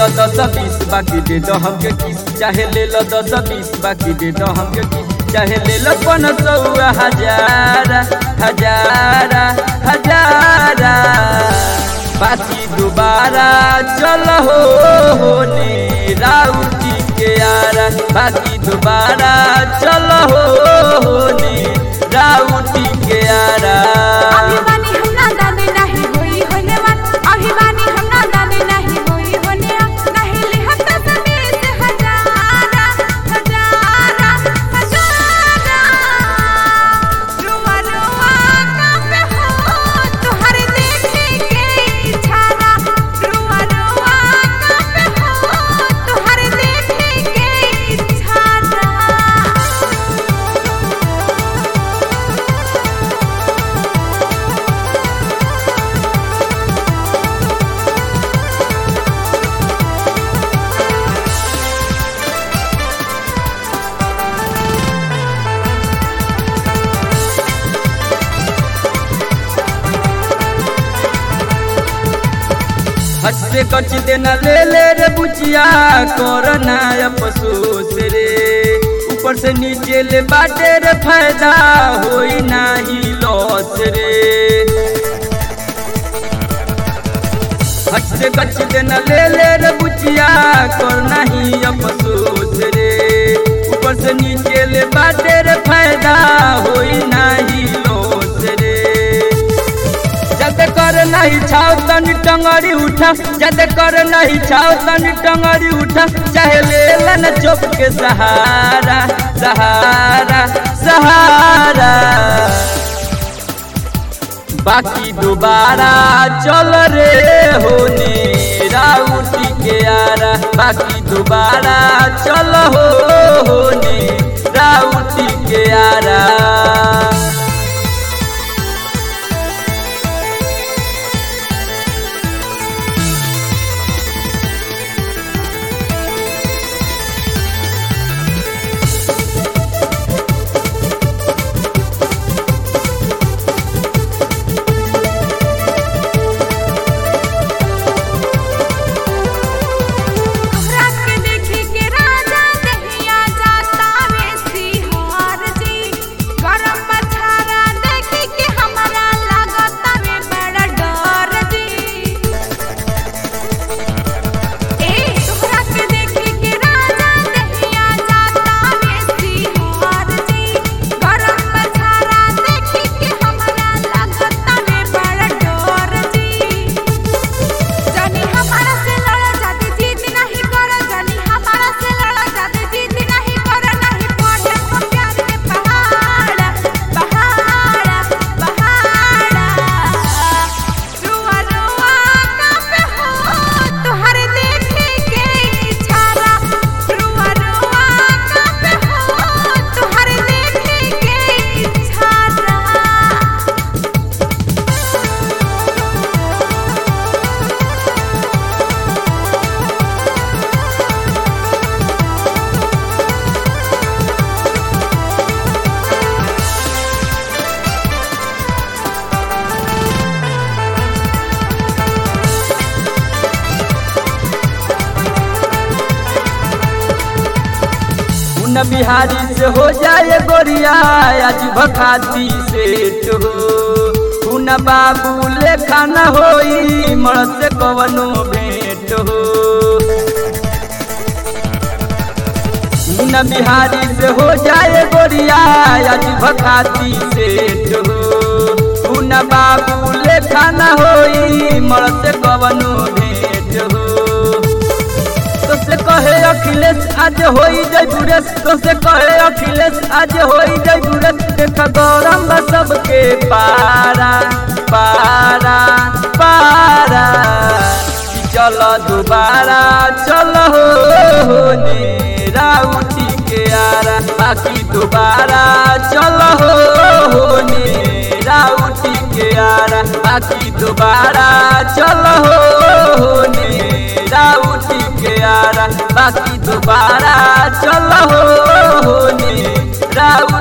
लो दस बीस बाकी दे दो हमके किस चाहे ले लो दस बीस बाकी दे दो हमके किस चाहे ले लो पन सौ हजार हजार हजार बाकी दोबारा चल हो होने राउटी के यारा बाकी दोबारा चल हो होने राउटी के यारा अभिमानी हमरा दादे नाही होई होने वाट अभिमानी हमरा दादे नाही होई होने आ नाही लिहत समीर से हजारा हजारा हजारा रुआ रुआ कांपे हो तुहरे देखे के इच्छारा रुआ रुआ कांपे हो तुहरे देखे के इच्छारा हट से कच देना ले ले रे बुचिया करना अफसोस रे ऊपर से नीचे ले बाटे रे फायदा होई नाही लॉस रे हट से कच देना ले ले रे बुचिया करना ही अफसोस रे ऊपर से नीचे ले बाटे रे फायदा होई नाही लॉस रे जद कर नहीं छाव तनी टंगड़ी उठा जद कर नहीं छाव तनी टंगड़ी उठा चाहे ले लन चुप के सहारा सहारा सहारा बाकी दोबारा चल रे होने राउटी के यारा बाकी दोबारा चल हो होने राउटी के यारा तोहरा के देखी के राजा दहिया जाता वे सिहार जी गरम मछारा देखी के हमरा लागता वे बड़ा डर जी ए तोहरा के देखी के राजा दहिया जाता वे सिहार जी गरम मछारा देखी के हमरा लागता वे बड़ा डर जी जानी हमारा से लड़ा जाते जीत नहीं कर जानी हमारा से लड़ा जाते जीत नहीं कर नहीं पढ़े हम प्यार के पहाड़ पहाड़ पहाड़ रुआ रुआ कांपे हो तुहरे देखे के इच्छारा रुआ रुआ कांपे हो तुहरे देखे के इच्छारा उन बिहारी से हो जाए गोरिया आज भखाती से तो उन बाबू लेखा न होई मर से कवनो भेंट हो उन बिहारी से हो जाए गोरिया आज भखाती से तो उन बाबू लेखा न होई मर से कवनो भेंट हो तो से कहे अखिलेश आज होई जय बुरेश तो से कहे अखिलेश आज होई जय बुरेश देख गौरम बा सबके पारा पारा पारा कि चल दोबारा चल हो होने राउटी के आरा बाकी दोबारा चल हो होने राउटी के आरा बाकी दोबारा चल हो होने राउटी के आरा बाकी दोबारा चल हो होने राउटी